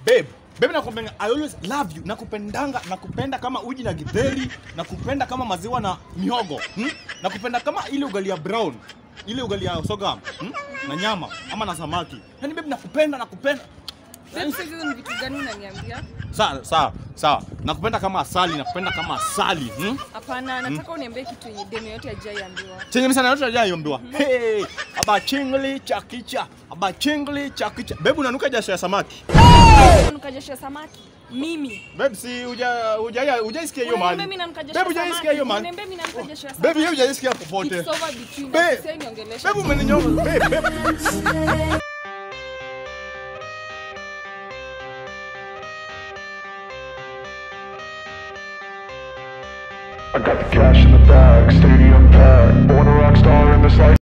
babe babe nakupenda i always love you nakupendanga nakupenda kama uji na githeri nakupenda kama maziwa na mihogo hmm? nakupenda kama ile ugali ya brown ile ugali ya sogam hmm? na nyama ama na samaki yani babe nakupenda nakupenda Babe, sasa hizo ni vitu gani unaniambia? sawa sawa sawa nakupenda kama asali nakupenda kama asali hmm? Hapana, nataka uniambie kitu yenye demu yote hajaiambiwa. chenye msana yote ajayombiwa hey, aba chingli chakicha aba chingli chakicha babe unanuka jasho ya samaki Unanuka jasho ya samaki? Mimi. babe si uja uja ujaisikia hiyo Unaniambia mahali mimi nanuka jasho babe ya ujaisikia hiyo samaki? mahali Unaniambia mimi nanuka jasho ya babe samaki? hiyo ujaisikia popote It's over between Babe. us. Sasa niongelesha. babe umeninyonga babe babe I got the cash in the bag, stadium packed. Born a rock star in this life.